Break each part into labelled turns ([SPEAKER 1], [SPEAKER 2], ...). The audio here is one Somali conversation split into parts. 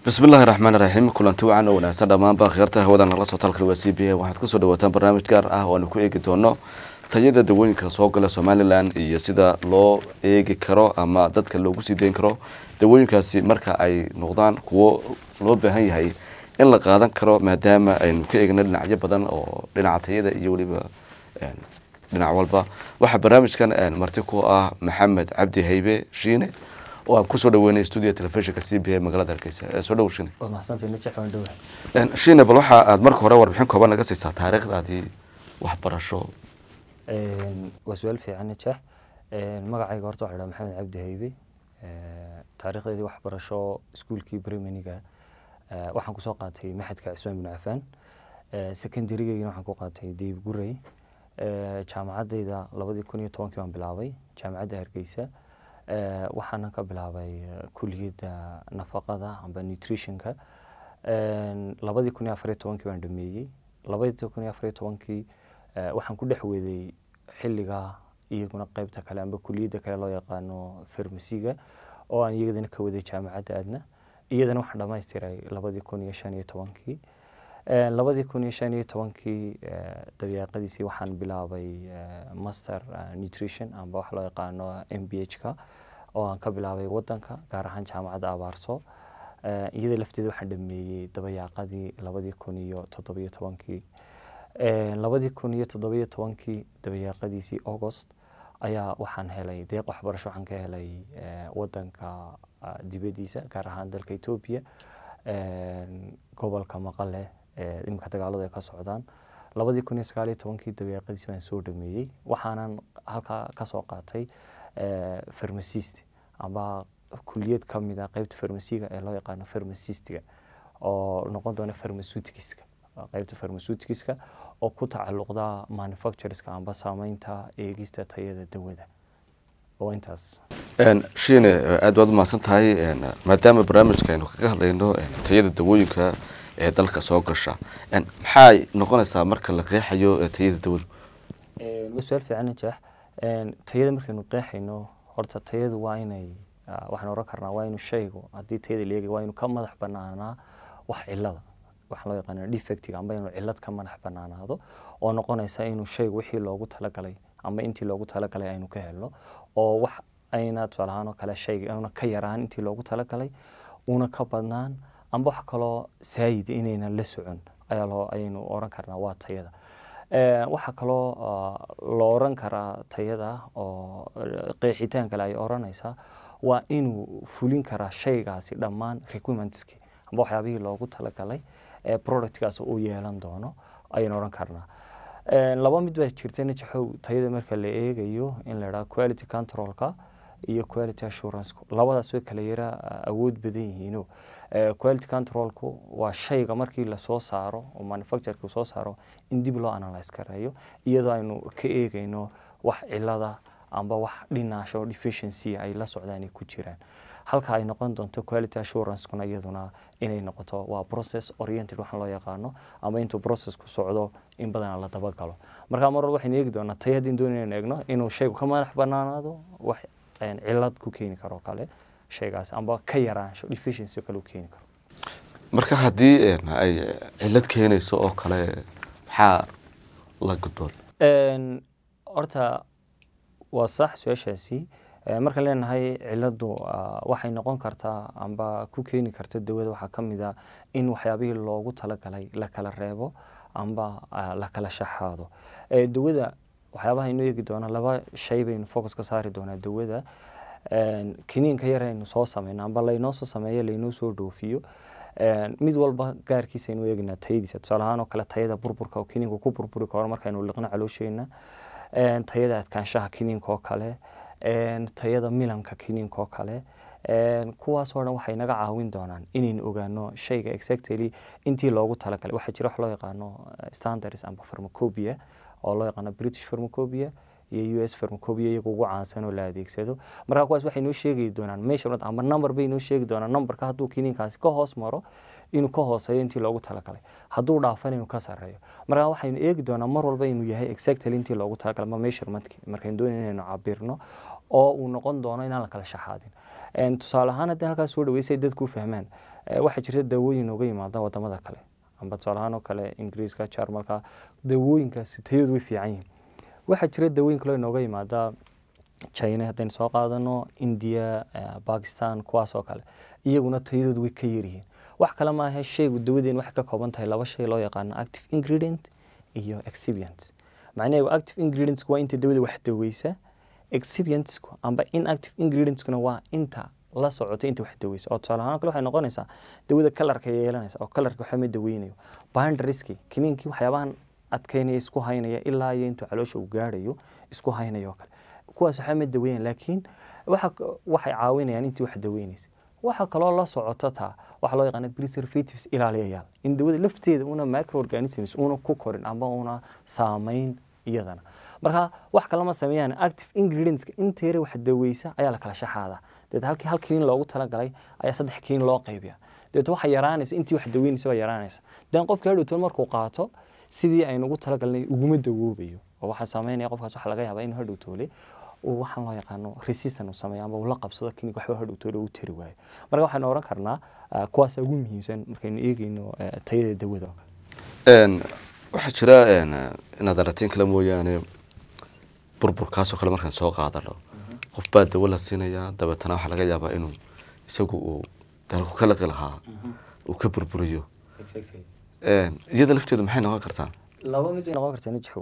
[SPEAKER 1] bismi illaahi raxmaan raxiim kulanti wacan oo wanaagsan dhammaanba kheerta hawada nala soo talkal waa c b a waxaad kusoo dhawaataan barnaamij gaar ah oo aanu ku eegi doono tayada dawooyinka soo gala somalilan iyo sida loo eegi karo ama dadka loogu sii deyn karo dawooyinkaasi marka ay noqdaan kuwo loo baahan yahay in la qaadan karo maadaama aynu ka eegna dhinacyo badan oo dhinaca tayada iyo weliba dhinac walba waxaa barnaamijkan marti ku ah maxamed cabdi haybe shiine oo aan kusoo dhaweynay stuudio telefishinka c b a magaalada hargeysa soo dhow shiine
[SPEAKER 2] waa mahadsantahay najax waan dhowahay
[SPEAKER 1] shiine bal waxa aad marka hore warbixin kooban naga siisaa taariikhdaadii waxbarasho
[SPEAKER 2] waa su-aal fiican najax magacayga horta waxaa dhaha maxamed cabdi haybe taariikhdeedii waxbarasho iskuulkii brimaniga waxaan kusoo qaatay maxadka cismaan bin cafaan secondarygeygina waxaan ku qaatay deyb gurey jaamacaddayda labadii kun iyo tobankii baan bilaabay jaamacadda hargeysa waxaana ka bilaabay kuliyadda nafaqada amba nutritionka labadii kun iyo afariyo tobankii baan dhameeyey labadii kun iyo afariyo tobankii waxaan ku dhex weeday xilliga iyaguna qeybta kale amba kuliyadda kale loo yaqaano farmasiga oo aan iyadana ka waday jaamacadda aadna iyadana waxaan dhamaystiray labadii kun iyo shan iyo tobankii labadii kun iyo shan iyo tobankii dabeeqadiisii waxaan bilaabay master nutrition amba waxa loo yaqaano m b h ka oo aan ka bilaabay wadanka gaar ahaan jaamacadda abaarso iyada lafteeda waxaan dhameeyey dabayaaqadii labadii kun iyo toddobiyo tobankii labadii kun iyo toddobiyo tobankii dabayaaqadiisii august ayaa waxaan helay deeq waxbarasho waxaan ka helay wadanka dibaddiisa gaar ahaan dalka etoobiya gobolka maqale imika dagaaladu ay ka socdaan labadii kun iyo sagaal iyo tobankii dabeeqadiis baan soo dhameeyey waxaanan halkaa kasoo qaatay farmasist amba kuliyad ka mid a qeybta farmasiga ee loo yaqaano farmasistiga oo noqon doona farmasutikiska qeybta farmasutikiska oo ku tacalluqda manufactureska amba saameynta eegista tayada dawada oo intaas
[SPEAKER 1] shiine aad baad umahadsan tahay maadaama barnaamijka aynu kaga hadlayno tayada dawooyinka ee dalka soo gasha maxay noqonaysaa marka la qeexayo tayada dawadu
[SPEAKER 2] waa su-aal fiican najax tayada markaynu qeexayno horta tayadu waa inay waxaan oran karnaa waa inuu shaygu haddii tayada la eegay waa inuu ka madax banaanaa wax cilada waxaa loo yaqaana defectiga amba inuu cilad ka madax banaanaado oo noqonaysa inuu shaygu wixii loogu talagalay amba intii loogu talagalay aynu ka helno oo wax ayna tusaale ahaan oo kale shayga una ka yaraan intii loogu talagalay una ka badnaan amba wax kaloo saayid inaynan la socon ayaa loo ayaynu oran karnaa waa tayada waxaa kaloo la oran karaa tayada oo qeexitaan kale ay oranaysaa waa inuu fulin karaa shaygaasi dhammaan requirementski amba waxyaabihii loogu talagalay ee productkaas uu yeelan doono ayaynu oran karnaa laba mid baa jirta najaxow tayada marka la eegayo in la idhaha quality controlka iyo quality assurance labadaas way kala yara awood badan yihiino quality controlku waa shayga markii lasoo saaro oo manufactureka soo saaro in dib loo analyse gareeyo iyadoo aynu ka eegayno wax cilada amba wax dhinaasho deficiency ay la socdaan ay ku jiraan halka ay noqon doonto quality assurancekuna iyaduna inay noqoto waa process oriented waxaan loo yaqaano ama intuu processku socdo in badana la dabagalo marka mar walba waxaynu eegi doonaa tay haddii doon inaynu eegno inuu shaygu ka madax banaanaado wax cilad ku keeni karo kale shaygaas amba ka yaraansho deficiency kale u keeni karo
[SPEAKER 1] marka haddii ay cilad keenayso oo kale maxaa la gudoon
[SPEAKER 2] horta waa sax su-aashaasi markaan leenahay ciladu waxay noqon kartaa amba ku keeni karta dawada waxaa ka mid a in waxyaabihii loogu talagalay la kala reebo amba la kala shaxaado dawada waxyaabaha inoo eegi doona laba shay baynu focus ka saari doonaa dawada kiniinka yar aynu soo sameyno amba laynoo soo sameeyo laynoo soo dhoofiyo mid walba gaarkiisa aynu eegnaa tayadiisa tusaale ahaan oo kale tayada burburka oo kiniinku ku burburi karo markaynu liqno caloosheena tayada adkaanshaha kiniinka oo kale tayada milanka kiniinka oo kale kuwaasoo dhan waxay naga caawin doonaan inaynu ogaano shayga exactly intii loogu talagalay waxaa jira wax loo yaqaano standards amba pharmacopia oo loo yaqaano british pharmacopia iyo u s pharmacopia iyaga ugu caansan oo la adeegsado marka kuwaas waxay noo sheegi doonaan measurement ama number bay noo sheegi doonaan numberka hadduu kiniinkaasi ka hoos maro inuu ka hooseeyo intii loogu talagalay hadduu dhaafan inuu ka sareeyo marka waxaynu eegi doonaa mar walba inuu yahay exactly intii loogu talagalay ama measurementkii markaynu doonayno inaynu cabirno oo uu noqon doono inaan la kala shaxaadin tusaale ahaan haddii halkaas soo dhaweysay dadku u fahmaan Eh, waxaa jirta daawooyin nooga yimaada wadamada kale amba tusaalahaan oo kale ingiriiska jarmalka daawooyinkaasi tayadu way fiican yihiin waxaa jira daawooyin kaloo inooga yimaada china haddaynu soo qaadano india eh, bakistan kuwaas oo kale iyaguna tayadoodu way ka yaryihiin wax kale maahe shaygu dawadeen waxay ka kooban tahay laba shay loo yaqaano active ingredient iyo excipient macnaheedu active ingredients waa inta dawada wax daweysa excipientsku amba inactive ingredientskuna waa inta la socota inta wax daweysa oo tusaale ahaan kale waxay noqonaysaa dawada kalarka yeelanaysa oo kalarka waxa ma daweynayo binderiski kiniinkii waxyaabahan adkeynaya isku haynaya ilaa iyo intuu caloosha uu gaarayo isku haynaya oo kale kuwaas waxaa ma daweynaya laakiin waxa waxay caawinayaan intii wax daweynaysa waxa kaloo la socota taa waxaa loo yaqaana preservatives ilaaliyayaal in dawada lafteeda una microorganisms una ku korin ama una saameyn iyadana marka wax kalama sameeyaan active ingredientska inta yare wax daweysa ayaa la kala shaxaadaa dabeet halkii hal kiin loogu talagalay ayaa saddex kiin loo qaybiya dabeet waxa yaraanaysa intii wax daweynaysa baa yaraanaysa dan qofka hadhowtoon markuu qaato sidii aynu ugu talagalnay uguma dawoobayo oo waxaa sameynaya qofkaas waxa laga yaabaa inuu hadhowtoole uu waxaan loo yaqaano resistant uu sameeyo ama uu la qabsado klinik waxba hadhowtoole uu tari waayo marka waxaynu oran karnaa ah, kuwaasa ugu muhiimsan markaynu eegeyno eh, tayada dawada oo kale
[SPEAKER 1] Een, waxaa jira een, inaad aratiin kale mooyaane burburkaasoo kale markaan soo qaadano qof baa dawo la siinayaa dabeetana waxaa laga yaabaa inuu isagu uu dalku ka laqi lahaa uu ka burburiyo Een, iyada lafteedu maxay noqon kartaa
[SPEAKER 2] laba mid bay noqon kartaa najxow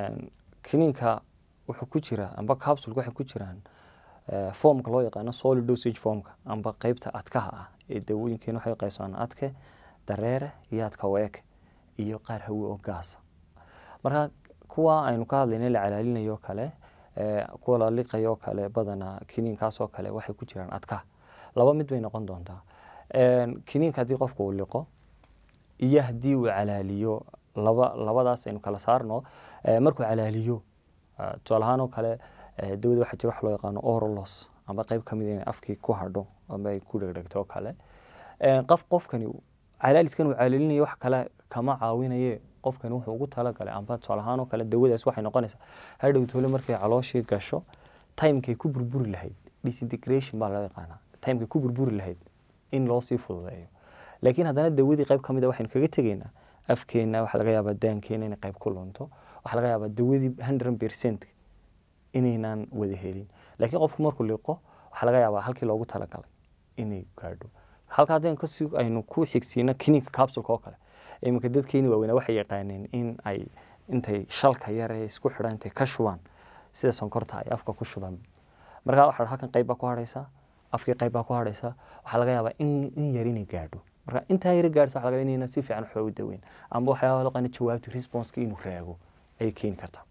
[SPEAKER 2] kiniinka wuxuu ku jira amba capsulka waxay ku jiraan eh, foomka loo yaqaano solid dosage foomka amba qeybta adkaha ah ee dawooyinkeena waxay qaybsamaan adke dareere iyo adka weeke iyo qaar hawe oo gaasa marka kuwa aynu ka hadlayna la calaalinayo kale eh, kuwa la liqayo kale badanaa kiniinkaas oo kale waxay ku jiraan adkaha laba mid bay noqon doontaa Een, kiniinka haddii qofku uu liqo iyo haddii uu calaaliyo laba labadaas aynu kala saarno eh, markuu calaaliyo ah, tusaale ahaan oo kale eh, dawada waxaa jira wax loo yaqaano orolos ama qeyb ka mid inay afkii ku hadho ama ay ku dhegdhegto oo kale Eh, qof qofkani calaaliskan uu calaalinayo wax kale kama caawinaye qofkani wuxuu ugu talagalay amba tusaale ahaan oo kale dawadaas waxay noqonaysaa hadhow toole markay calooshii gasho timekay ku burburi lahayd disintegration baa loo yaqaanaa timekay ku burburi lahayd in loo sii fududeeyo laakiin haddana dawadii qayb ka mid a waxaynu kaga tegaynaa afkeenna waxaa laga yaabaa daankeena inay qayb ku lunto waxaa laga yaabaa dawadii hundred percent inaynaan wada helin laakiin qofku markuu liqo waxaa laga yaabaa halkii loogu talagalay inay gaadho halka haddaynu kasii aynu ku xigsiino kiniinka capsulka oo kale iminka dadkeeni waaweynaa waxay yaqaaneen in ay intay shalka yar ee isku xidhan intay ka shubaan sida sonkorta ay afka ku shubaan marka waxa halkan qayb baa ku hadhaysa afkii qayb baa ku hadhaysa waxaa laga yaabaa in, in yar inay gaadho marka intaa yar gaadhsa waxa laga yaabaa inayna si fiican waxba u daweyn amba waxyaaba loo qana jawaabta responska inuu raago ayay keeni kartaa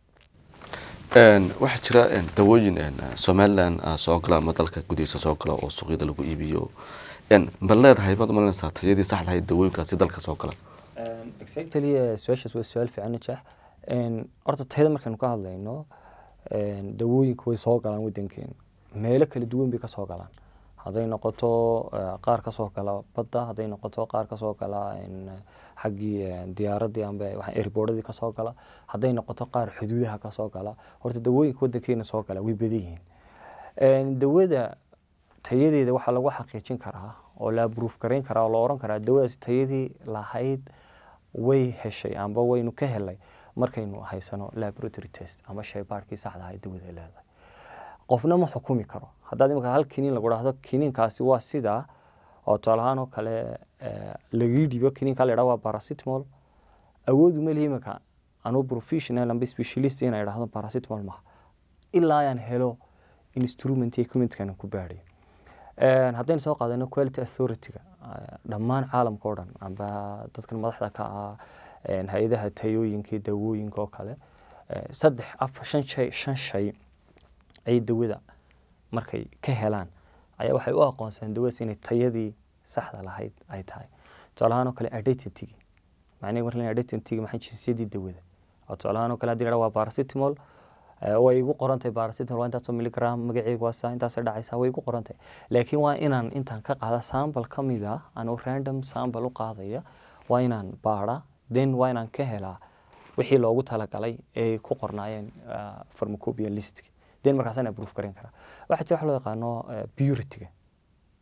[SPEAKER 1] Een, waxaa jira een, dawooyin een, somalilan ah, soo gala ama dalka gudihiisa soo gala oo suuqyada lagu iibiyo Een, ma leedahay baad umalanaysaa tayadii saxda ahayd dawooyinkaasi dalka soo gala
[SPEAKER 2] exactly eh, su-aashaas waa su-aal fiican najax Een, horta tayada markaynu ka hadlayno een, dawooyinku way soo galaan wadankeena meelo kala duwan bay ka soo galaan hadday noqoto eh, qaar ka soo gala badda hadday noqoto qaar ka soo gala een, xaggii eh, diyaaradii amba waxaa airboardadii ka soo gala hadday noqoto qaar xuduudaha ka soo gala horta dawooyinka wadankeena soo gala way badan yihiin Een, dawada tayadeeda waxaa lagu xaqiijin karaa oo la proof garayn karaa oo la oran karaa dawadaas tayadii lahayd way heshay amba waynu ka helay markaynu haysano laboratory test ama shaybaadhkii saxda ahayd dawada leedahay qofna ma xukumi karo haddaad imika hal kiniin lagu dhahdo kiniinkaasi waa sidaa oo tusaale ahaan oo kale eh, lagii dhibo kiniinka la yidhaha waa paracetamol awoodu ma lihi imika anuu professional amba specialist inay idhahdo paracetamol maha ilaa ayaan helo instrument iyo equipmentkan ku baadhayo Een, haddaynu soo qaadano quality authority-ga eh, dhammaan caalamka oo dhan amba dadkan madaxda ka ah een, hay-adaha tayooyinka iyo dawooyinka oo kale eh, saddex afar shan shay shan shay ay dawada markay ka helaan ayaa waxay u aqoonsadeen dawadaas inay tayadii saxda lahayd ay tahay tusaale ahaan oo kale identity macnaheedu marka la identity maxay jinsiyadii dawada oo tusaale ahaan oo kale haddii la waa paracetamol eh, way igu qoran tahay paracetamol waa intaasoo milligram magaceegu waa saa intaasay dhacaysaa way igu qoran tahay laakiin waa inaan intaan ka qaada sample ka mid ah anuu random sample u qaadaya waa inaan baadha then waa inaan ka helaa wixii loogu talagalay ee ku qornaayeen ah, pharmacopoeia list then markaasaan approve garan karaa waxaa jira wax loo yaqaano eh, purity-ga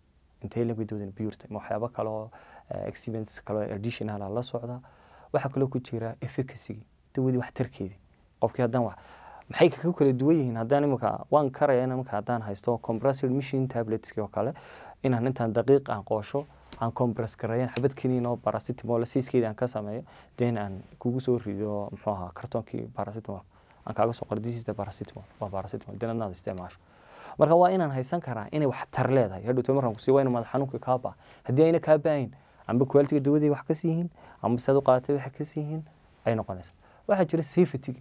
[SPEAKER 2] intee leg bay dawadani purity ma waxyaabo kale oo experiments kale oo additional ah la socda waxaa kaloo ku jira efficacy dawadii waxtarkeedii qofkii haddaan wax maxay kaga kala duwan yihiin haddaan imika waan karaya in imika haddaan haysto compressed machine tabletski oo kale inaan intaan daqiiq aan qoosho aan compress gareeyan xabad kiniin oo paracetamol siiskeeda aan ka sameeyo then aan kugu soo rido muxuu ahaa kartoonkii paracetamol aan kaaga soo qoro this is the paracetamol waa paracetamol then adnaad isticmaasho marka waa inaan haysan karaa inay waxtar leedahay hadhowto markaan kusii waa ina madax xanuunka kaa baa haddii ayna kaa baahin amba qualitiga dawadii wax kasii yihiin amba saad u qaadatay wax kasii yihiin ay noqonaysa waxaa jira safety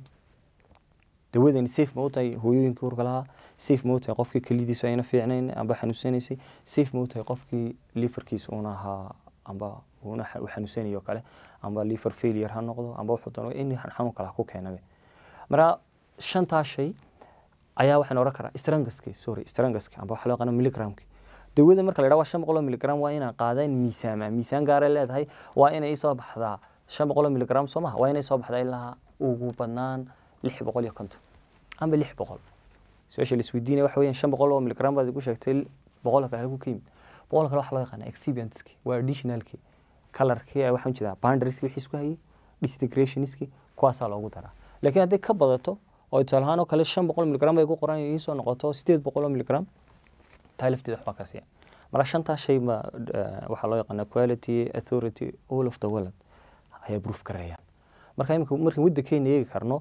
[SPEAKER 2] dawadani safe ma u tahay hooyooyinkii urka lahaa safe ma u tahay qofkii kelidiisu ayna fiicnayn amba xanuunsanaysay safe ma u tahay qofkii liverkiisa una ahaa amba una u xanuunsanayo kale amba liver failure ha noqdo amba wuxuu doono in xanuun kale ha ku keenabe marka shantaa shay ayaa waxaan oran karaa strangaski sorry strangaski amba waxa loo yaqaano milligramki dawada marka la yidhaha waa shan boqol oo milligram waa inaan qaadaa in miisaama miisaan gaara leedahay waa inay soo baxdaa shan boqol oo milligram soo maha waa inay soo baxdaa ilaa ugu badnaan lix boqol iyo konton amba lix boqol su-aasha la isweydiinaya waxa weeyaan shan boqol oo milligram baad igu sheegtay boqol kale halku ka yimid boqol kale waxaa loo yaqaana exhibientski waa additionalki colorkii waxaan jeedaa boundarieski wixii isku hayay disintegrationski kuwaasaa loogu daraa laakiin hadday ka badato oo tusaale ahaan oo kale shan boqol milligram bay ku qoran ii soo noqoto sideed boqol oo milligram taa lafteeda waxbaa ka siiya marka shantaa shay ma waxaa loo yaqaana quality authority all of the world ayaa proof gareeyaan marka imika markaan waddankeena eegi karno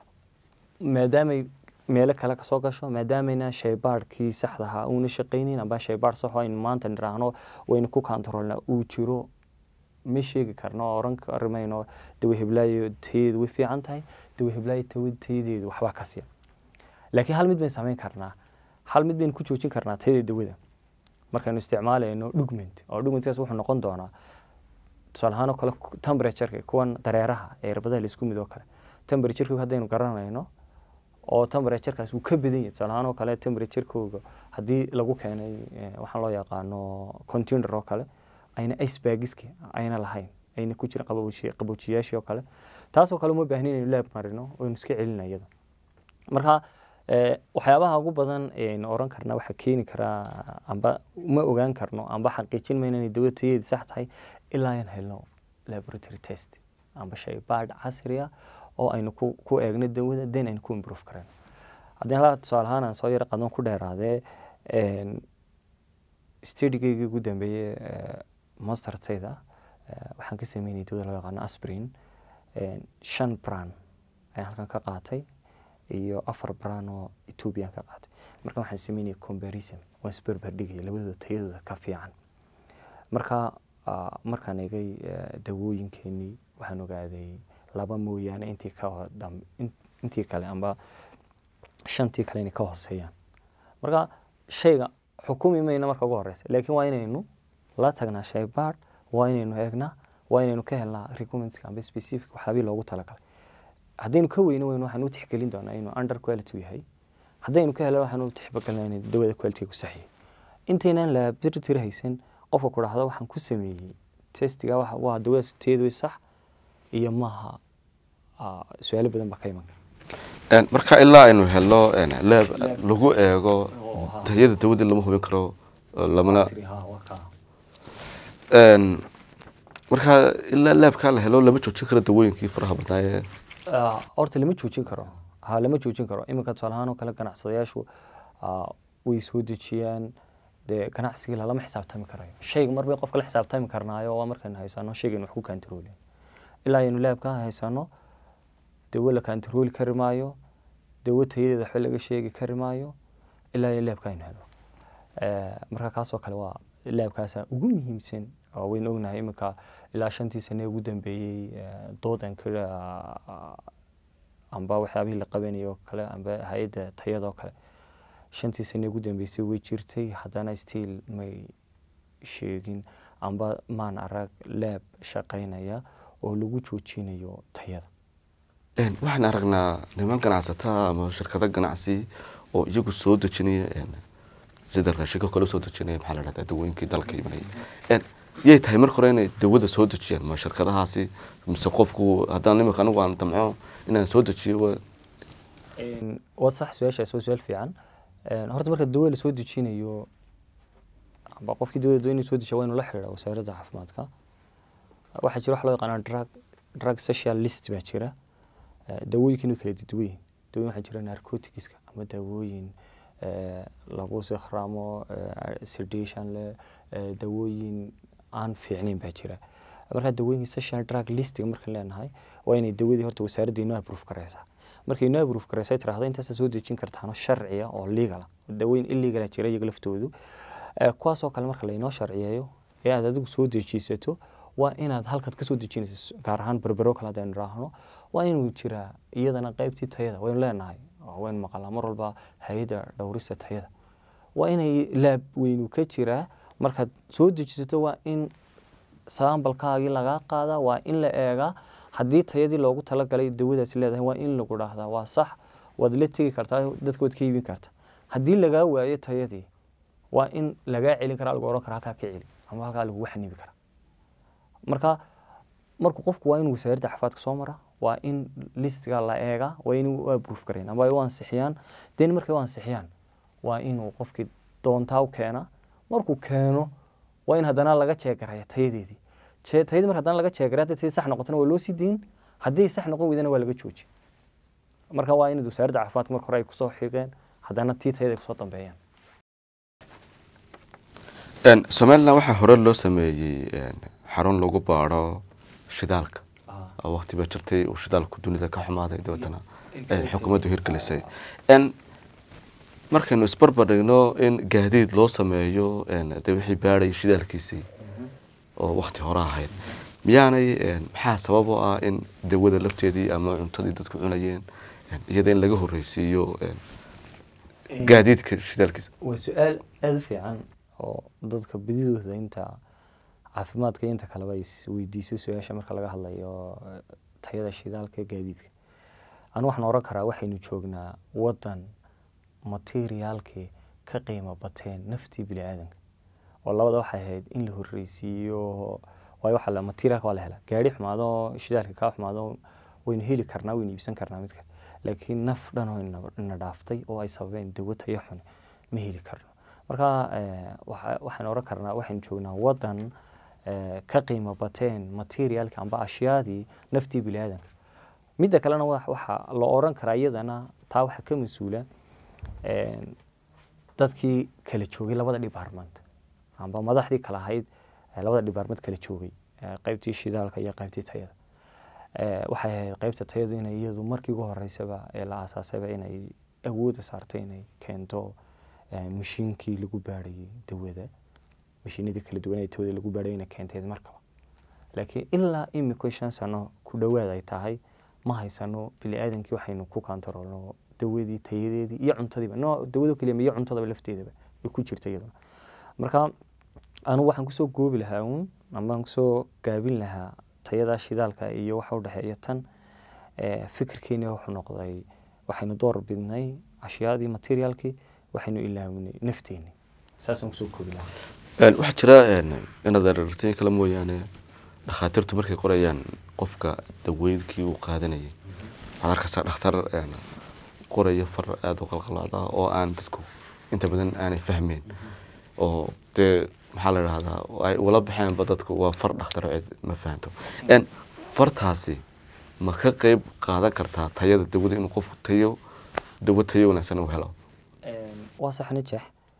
[SPEAKER 2] maadaamay meelo kale kasoo gasho maadaamayna shaybaadhkii saxda ahaa uuna shaqaynayn amba shaybaadh sax oo aynu maanta nidhaahno waynu ku kantaroolna uu jiro ma sheegi karno oo oran karimayno dawa heblaayo tayadeedu way fiican tahay dawa heblaayo tayadeedu waxbaa ka siiya laakiin hal mid baynu samayn karnaa hal mid baynu ku joojin karnaa tayada dawada markaynu isticmaalayno dhugment oo dhugmentkaas wuxuu noqon doonaa tusaale ahaan oo kale temperatureka kuwan dareeraha ee irbadaha laisku mid oo kale temperatureka haddaynu garanayno oo temperaturekaas wuu ka badan yahay tusaale ahaan oo kale temperaturekooga haddii lagu keenay waxaan loo yaqaano container oo kale ayna icebagiski ayna lahayn ayna ku jirin qaboojiyaashii oo kale taasoo kale uma baahnin inaynu laab marino oynu iska celina iyada marka waxyaabaha ugu badan aynu oran karna waxaa keeni karaa amba ma ogaan karno amba xaqiijin mayno inay dawada tayadeedi sax tahay ilaa aan helno laboratory test amba shay baadh casri ah oo aynu ku ku eegno dawada den aynu ku improve karayno haddii halaa tusaale ahaan aan soo yaro qadon ku dheeraadee stadigeyga ugu dambeeye mastertayda waxaan ka sameynayay dawada loo yaqaano aspirin shan bran ayaan halkan ka qaatay iyo afar bran oo ethoobiyan ka qaatay marka waxaan sameynaya comparison waan isbarbardhigaya labadooda tayadooda ka fiican marka markaan egay dawooyinkeenii waxaan ogaaday laba mooyaane intii ka intii kale amba shantii kale inay ka hooseeyaan marka shayga xukumi mayna marka ugu horeysa laakiin waa inaynu la tagnaa shay baadh waa inaynu eegnaa waa inaynu ka helnaa recommendska amba specific waxyaabii loogu talagalay haddaynu ka weyno weyno waxaanu u tixgelin doonaa inuu under quality yahay haddaynu ka helo waxaanu u tixgelnaa inay dawada quality ku saxiyay intaynaan laboratory haysan qofka ku dhahdo waxaan ku sameeyey testiga waa dawada tayadu sax iyo maaha su-aalo badan baa ka iman kara
[SPEAKER 1] marka ilaa aynu helno leeb lagu eego tayada dawada lama hubin karo lamana marka ilaa leebkaa la helo lama joojin karo dawooyinkii faraha badnaaye
[SPEAKER 2] horta lama joojin karo ha lama joojin karo iminka tusaale ahaan oo kale ganacsadayaashu way soo dejiyaan dee ganacsigii lalama xisaabtami karayo shayga mar bay qofka la xisaabtami karnaayo waa markaynu haysano shaygaynu wax ku kantaroolin ilaa aynu leebka haysano dawo la kantarooli kari maayo dawo tayadeeda waxba laga sheegi kari maayo ilaa iyo leebka aynu helo marka kaasoo kale waa leebkaasa ugu muhiimsan oo waynu ognahay iminka ilaa shantii sane ugu dambeeyey doodan amba waxyaabihii la qabanayay oo kale amba hay-adda tayada oo kale shantii sane ugu dambeysay way jirtay haddana stiil may sheegin amba maan arag leeb shaqaynaya oo lagu joojinayo tayada
[SPEAKER 1] waxaan aragnaa niman ganacsataa ama shirkado ganacsi oo iyagu soo dejinaya sida raashinka kale soo dejinaya maxaa la dhahdaa dawooyinkii dalka imanaya yay tahay marka hore inay dawada soo dejiyaan ma shirkadahaasi mise qofku haddaan imika anigu aan damco inaan soo dejiyo
[SPEAKER 2] waa sax su-aashaas waa su-aal fiican horta marka dawo la soo dejinayo amba qofkii dawladda inuu soo dejiya waa inuu la xidhiidha wasaaradda caafimaadka waxaa jira wax loo yaqaana drug drug social list baa jira dawooyinka inuu kala duwan yihin dawooyin waxaa jira narcoticska ama dawooyin lagu sikhraamo sedation leh dawooyin aan fiicnayn baa jira markaa dawooyinka social drug listiga markaan leenahay waa inay dawadii horta wasaaradda inoo approve garaysaa markay inoo approve garaysa tirahda intaasa soo dejin kartaano sharciya oo legal dawooyin illegala jira iyaga laftoodu kuwaasoo kale marka laynoo sharciyeeyo ee aad adigu soo dejiisato waa inaad halkaad kasoo dejinaysa gaar ahaan berbero kale haddaynu idhaahno waa inuu jiraa iyadana qaybtii tayada waynu leenahay waynu maqalaa mar walba hay-adda dhowrista tayada waa inay laab weynu ka jiraa markaad soo dejisato waa in saambalkaagii lagaa qaadaa waa in la eegaa haddii tayadii loogu talagalay dawadaasi leedahay waa in lagu dhahdaa waa sax waad la tegi kartaa dadka waad ka iibin karta haddii lagaa waayo tayadii waa in lagaa celin karaa lagu ohan kara halkaa ka celi ama halkaa lagugu xanibi karaa marka markuu qofku waa inuu wasaaradda caafimaadka soo mara waa in listiga la eegaa waa inay u approve gareen ama ay u ansixiyaan den markay u ansixiyaan waa inuu qofkii doontaa u keena markuu keeno waa in haddana laga jeegaraya tayadeedii tayadii marka haddana laga jeegaray hadday tayadii sax noqotona waa loo sii diin haddii sax noqon weydana waa laga jooji marka waa inaad wasaaradda caafimaadka marka hore ay kusoo xigeen haddana tii tayada ay kusoo dambeeyaan
[SPEAKER 1] somalilan waxaa hore loo sameeyey xarun lagu baadho shidaalka oo waqti baa jirtay uu shidaalku dunida ka xumaaday dabeetana xukuumaddu hirgelisay markaynu isbarbardhigno in gaadiid loo sameeyo de wixii baadhay shidaalkiisii oo wakti hore ahayd miyaanay maxaa sabab u ah in dawada lafteedii ama cuntadii dadku cunayeen iyada in laga horreysiiyo gaadiidka shidaalkiisa
[SPEAKER 2] waa su-aal aada u fiican oo dadka badidooda inta caafimaadka inta kaleba is weydiiso su-aasha marka laga hadlayo tayada shidaalka ee gaadiidka anu waxaan oran karaa waxaynu joognaa wadan materiaalkii ka qiimo bateen naftii bini aadanka oo labada waxay ahayd in la horreysiiyo waayo waxa materiaalka waa la helaa gaari xumaado shidaalka kaa xumaado waynu heli karnaa waynu iibsan karnaa midka laakiin naf dhan oo ina dhaaftay oo ay sababeen dawo tayo xun ma heli karno marka waxaan oran karnaa waxaynu joognaa wadan ka qiimo bateen materiaalka amba ashyaadii naftii bini aadanka midda kalena waxaa la oran karaa iyadana taa waxaa ka mas-uula dadkii kala joogay labada department amba madaxdii kala ahayd labada department kala joogay qaybtii shidaalka iyo qaybtii tayada waxay ahayd qaybta tayadu inay iyadu markii ugu horeysaba ee la aasaasayba inay awooda saartay inay keento mashiinkii lagu baadhayay dawada mashiinadii kala duwan ee tawada lagu baadhayay inay keenteed markaba laakiin ilaa imika shan sano ku dhowaad ay tahay ma haysano bini aadankii waxaynu ku kantaroolno dawadii tayadeedii iyo cuntadiiba no dawado keliya iyo cuntadaba lafteedaba ay ku jirta iyaduna marka anugu waxaan kusoo goobi lahaa uun ama aan kusoo gaabin lahaa tayada shidaalka iyo waxa udhexeeya tan fikirkeeni wuxuu noqday waxaynu door bidnay ashyaadii materiaalkii waxaynu ilaawnay nafteeni saasaan kusoo koobi lahaa
[SPEAKER 1] waxaa jira inaad aragtiin kale mooyaane dhakhaatiirtu markay qorayaan qofka daweynkii uu qaadanayay waxaad arkaysaa dhakhtar qoraya far aada u qalqalaada oo aan dadku inta badan aanay fahmeyn oo dee maxaa la idhahdaa ay ula baxeenba dadku waa far dhakhtar cid ma fahanto fartaasi ma ka qeyb qaadan kartaa tayada dawada inuu qofku tayo dawo tayo wanaagsan uu helo
[SPEAKER 2] waa sax najex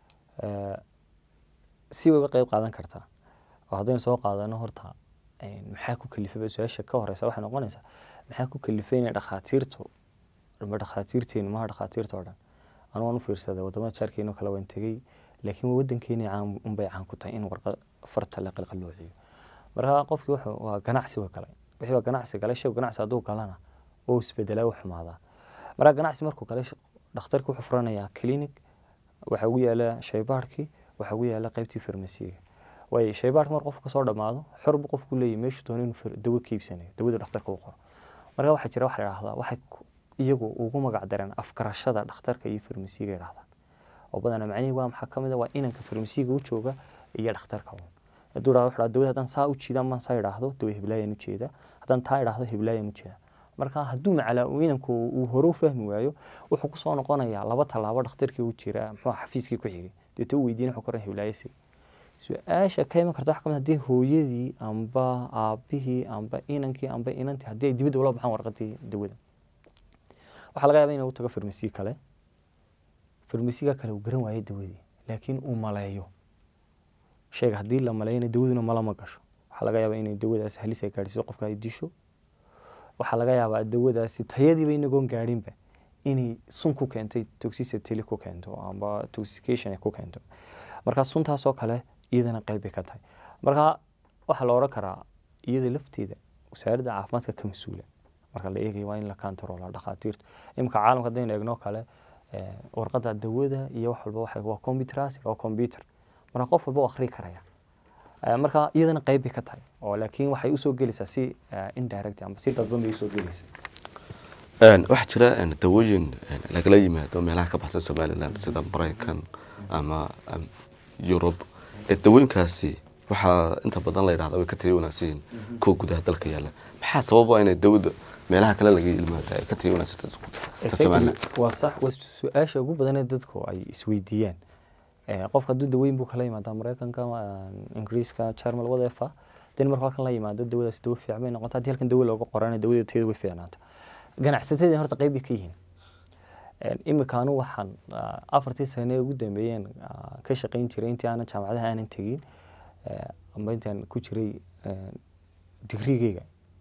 [SPEAKER 2] si way uga qeyb qaadan kartaa oo haddaynu soo qaadano horta maxaa ku kalifayba su-aasha ka horeysa waxay noqonaysaa maxaa ku kalifay inay dhakhaatiirtu ma dhakhaatiirteenu maha dhakhaatiirta oo dhan anu waan u fiirsaday wadamada jaarkeeno kale waan tegey laakiin wadankeeni caan unbay caan ku tahay in warqad farta la qalqaloociyo marka qofkii wuxuu waa ganacsi wa galay wixii baa ganacsi galay shay ganacsi hadduu galana oo isbedelaa u xumaadaa marka ganacsi markuu galay dhakhtarki wuxuu furanayaa clinic waxaa ugu yaala shaybaarhkii waxaa ugu yaala qaybtii farmasiga waayo shaybaarhka mar qofku kasoo dhammaado xor buu qofku leeyahy meeshu doono inuu dawo ka iibsanayo dawada dhakhtarka u qoro marka waxaa jira waxa la idhahdaa waxay iyagu ugu magac dareen afgarashada dhakhtarka iyo farmasiga idhahdaan oo badanaa macnihii waa maxaa ka mid a waa inanka farmasiga u jooga iyo dhakhtarka un hadduu dhahdo wuxuu dawada haddaan saa u jeeda amaan saa idhaahdo dawa heblaayaan u jeeda haddaan taa idhaahdo heblaayaan u jeeda marka hadduu macalaa inanku uu hore u fahmi waayo wuxuu kusoo noqonayaa laba tallaabo dhakhtarkii u jira muxuu xafiiskii ku xigay deeta u weydiin wuxuu koran heblaayasi su-aasha ka iman karta waxa kamid haddii hooyadii amba aabihii amba inankii amba inantii haddii ay dibadda ula baxaan warqadii dawada waxaa laga yaaba inuu tago farmasi kale farmasiga kale uu garan waayo dawadii laakiin uu maleeyo shayga haddii la maleeyana dawaduna malama gasho waxaa laga yaabaa inay dawadaasi halis ay gaadhsiiso qofka ay disho waxaa laga yaabaa dawadaasi tayadiiba inagoon gaadhinba inay sun ku keentay toxicity ku keento amba toxication ay ku keento marka suntaasoo kale iyadana qayb bay ka tahay marka waxaa la odhan karaa iyada lafteeda wasaaradda caafimaadka ka mas-uula marka la eegayo waa in la kantaroola dhakhaatiirtu iminka caalamka haddaynu eegno kale warqadda dawada iyo wax walba waxa waa computeras waa computer marka qof walba u akhri karaya marka iyadana qayb bay ka tahay oo laakiin waxay usoo gelaysaa si indirect amba si dadban bay usoo gelaysaa
[SPEAKER 1] waxaa jira dawooyin lagala yimaado meelaha ka baxsan somaliland sida maraykan ama yurub dawooyinkaasi waxaa inta badan la yidhahda way ka tayo wanaagsan yihiin kuwa gudaha dalka yaalla maxaa sababa inay dawada meelaha kale laga yimaada ay ka tayo wanaagsan
[SPEAKER 2] waa sax waa su-aasha ugu badanee dadku ay isweydiiyaan qofka hadduu daweyn buu kala yimaada maraykanka ingiriiska jarmal wadeefa den marka halkan la yimaado dawadaas dawo fiican bay noqota haddii halkan dawo looga qorana dawada tayada way fiicnaata ganacsatadii horta qayb bay ka yihiin imika anu waxaan afartii sane ugu dambeeyeen ka shaqayn jiray intii aanan jaamacadaha aanan tegin amba intaan ku jiray digrigeyga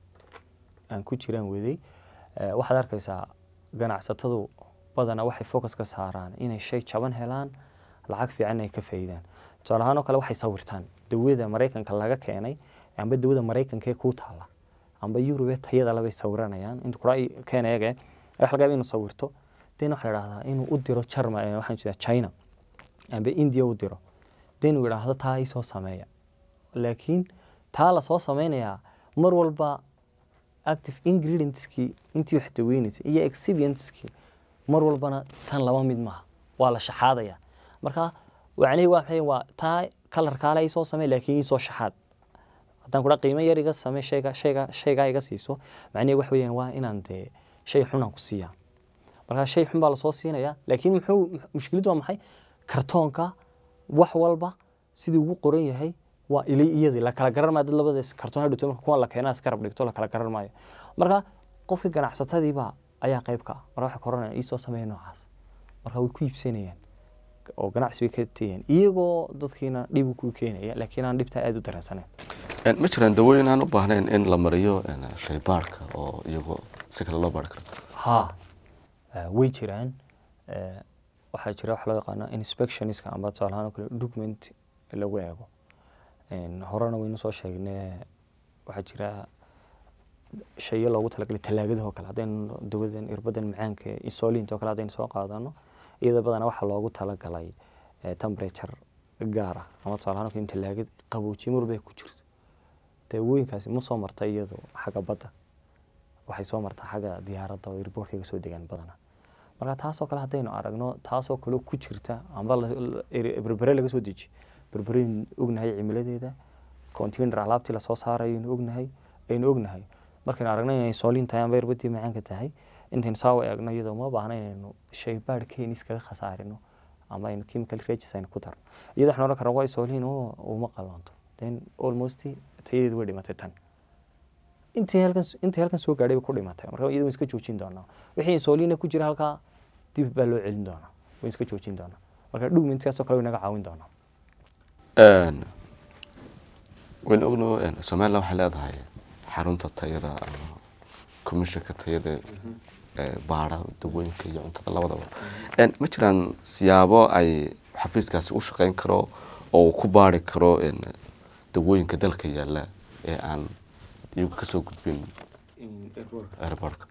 [SPEAKER 2] aan ku jiraan waday waxaad arkaysaa ganacsatadu badana waxay focus ka saaraan inay shay jaban helaan lacag fiican ay ka faa'iidaan tusaale ahaan oo kale waxay sawirtaan dawada maraykanka laga keenay amba dawada maraykanka ee kuu taala amba yurube tayada labay sawiranayaan inta kura keena eege waxa laga yaaba inuu sawirto den waxaa la idhahdaa inuu u diro jarma waxaan jeedaa china amba india u diro den uu idhaahdo taa ii soo sameeya laakiin taa lasoo sameynayaa mar walba active ingredientskii intii wax daweynaysay iyo excipientskii mar walbana tan laba mid maaha waa la shaxaadaya marka wacnihii waa maxay waa taa kalarkaale ii soo samey laakiin ii soo shaxaad haddaan kudha qiimo yar iga samey shayga shayga shaygaa iga siiso macnihi wax weeyaan waa inaan dee shay xunaan ku siiyaa marka shay xun baa lasoo siinayaa laakiin muxuu mushkiladu waa maxay kartoonka wax walba sidii ugu qoran yahay waa ili iyadii la kala garan maayo dad labadaas kartoon hadhowto marka kuwan la keenaa iskarab dhigto la kala garan maayo marka qofkii ganacsatadiiba ayaa qayb ka ah marka waxay koranayaan iisoo sameeya noocaas marka way ku iibsanayaan oo ganacsi bay ka tayeen iyagoo dadkiina dhib ku keenaya laakiin aan dhibtaa aada u dareensaneyn
[SPEAKER 1] ma jiraan dawooyin aan u baahnayn in la mariyo shaybaarhka oo iyagoo si kale loo baari karo
[SPEAKER 2] ha way jiraan waxaa jira wax loo yaqaano inspectionska amba tusaale ahaan oo kale document lagu eego horena waynu soo sheegnay waxaa jira shayo loogu talagalay talaagadaho kale haddaynu dawadan irbadan macaanka isolinta oo kale haddaynu soo qaadano iyada badana waxaa loogu talagalay temperature gaar ah ama tusaale ahaan in talaagad qaboojiye marbay ku jirto daawooyinkaasi ma soo marta iyadu xagga badda waxay soo martaa xagga diyaaradda oo airportkayga soo degaan badana marka taasoo kale haddaynu aragno taasoo kale ku jirta amba berbere laga soo deji berbereynu ognahay cimiladeeda container alaabtii lasoo saarayaynu ognahay aynu ognahay markaynu aragno inay soolin tahay amba irbadii macaanka tahay intaynu saawa eegno iyadoo ma baahna inaynu shaybaadh keeni iskaga khasaarino ama aynu chemical regis aynu ku darno iyada waxaan oran karnaa waa soolin oo uma qalanto then almost tayadeedu way dhimatay tan intii halkan intii halkan soo gaadhay bay ku dhimatay marka iyada waan iska joojin doonaa wixii soolina ku jira halkaa dib baa loo celin doonaa waan iska joojin doonaa marka dhugmentkaasoo kale way naga caawin doonaa
[SPEAKER 1] waynu ogno somaliland waxay leedahay xarunta tayada ama commissionka tayada baara dawooyinka iyo cuntada labadaba ma jiraan siyaabo ay xafiiskaasi u shaqeyn karo oo uu ku baari karo dawooyinka dalka yaalla ee aan iyagu kasoo gudbin airportka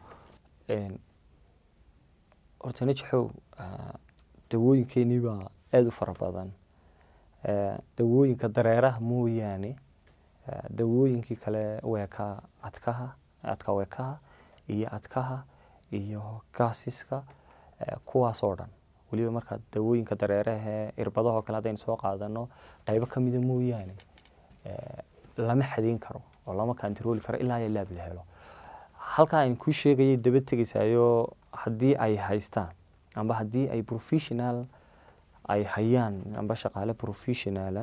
[SPEAKER 2] horta najaxow dawooyinkeenii baa aada u fara badan dawooyinka dareeraha mooyaane dawooyinkii kale weeka adkaha adka weekaha iyo adkaha iyo gaasiska kuwaasoo dhan weliba markaa dawooyinka dareerahe irbadahoo kale haddaynu soo qaadano qaybo ka mida mooyaane lama xadeyn karo oo lama kantarooli karo ilaa iyo laab la helo halkaa aan kuu sheegayay daba tegaysaayo haddii ay haystaan amba haddii ay professional ay hayaan amba shaqaale professionala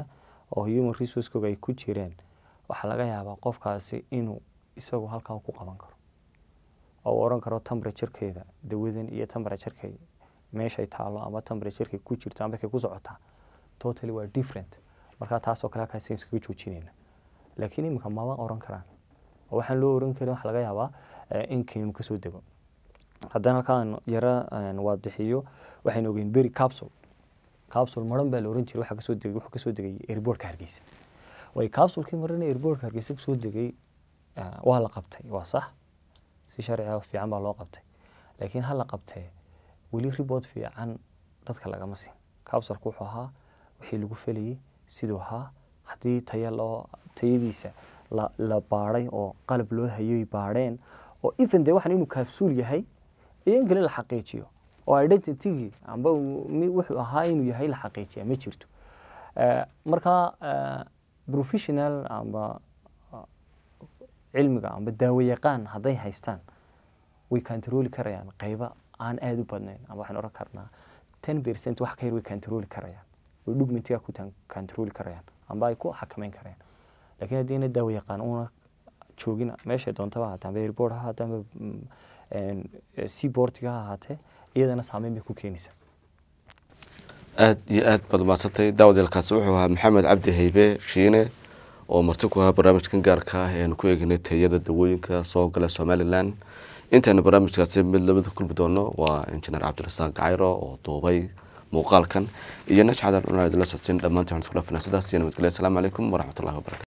[SPEAKER 2] oo human resourcekooga ay ku jireen waxaa laga yaabaa qofkaasi inuu isagu halkaa ku qaban karo oo uu oran karo temperaturekeeda dawadan iyo temperaturekay meeshay taalo ama temperaturekay ku jirto ama kay ku socotaa totally waa different markaa taasoo kale halkaas iskaga joojinayna laakiin iminka mama oran karaan oo waxaan loo oran karin waxa laga yaabaa in kaniinu kasoo dego haddana halkaan yara waadixiyo waxaynu ogeyn beri capsule capsule maran baa la oran jiray waxa kasoo degay wuxuu kasoo degay airportka hargeysa way capsulekii marana airportka hargeysa kasoo degay waa la qabtay waa sax si sharciga fiican baa loo qabtay laakiin ha la qabtee weli report fiican dadka lagama siin capsulka wuxuu ahaa wixii lagu felayay siduu ahaa haddii taya loo tayadiisa la la baadhay oo qalab loo hayoy baadheen oo even dee waxaan inuu capsuul yahay iyo in kale la xaqiijiyo oo identitygii amba wuxuu ahaa inuu yahay la xaqiijiya ma jirto marka professional amba cilmiga amba daawo yaqaan hadday haystaan way kantarooli karayaan qayba aan aada u badnayn ama waxaan oran karnaa ten percent wax ka yar way kantarooli karayaan way dhugmentiga ku kantarooli karayaan amba ay ku xakameyn karayaan laakiin haddii ina daawo yaqaan una joogin meeshay doontaba ahaatee amba airport ha ahaatee amba seaportiga ha ahaatee iyadana saameyn bay ku keenaysaa
[SPEAKER 1] aada iyo aad baad umadsantay daawadeelkaasi wuxuu ahaa maxamed cabdi haybe shiine oo marti ku ahaa barnaamijkan gaarka ah eanu ku eegnay tayada dawooyinka soo gala somalilan intaynu barnaamijkaasi mid lamida kulmi doono waa injineer cabdirasaaq gacayro oo duubay muuqaalkan iyo najcadan una idinla socodsiin dhammaantii waxaan isku dhaafina sidaas iyo nabadgelya asalaamu calaykum waraxmatullahi wabarakatu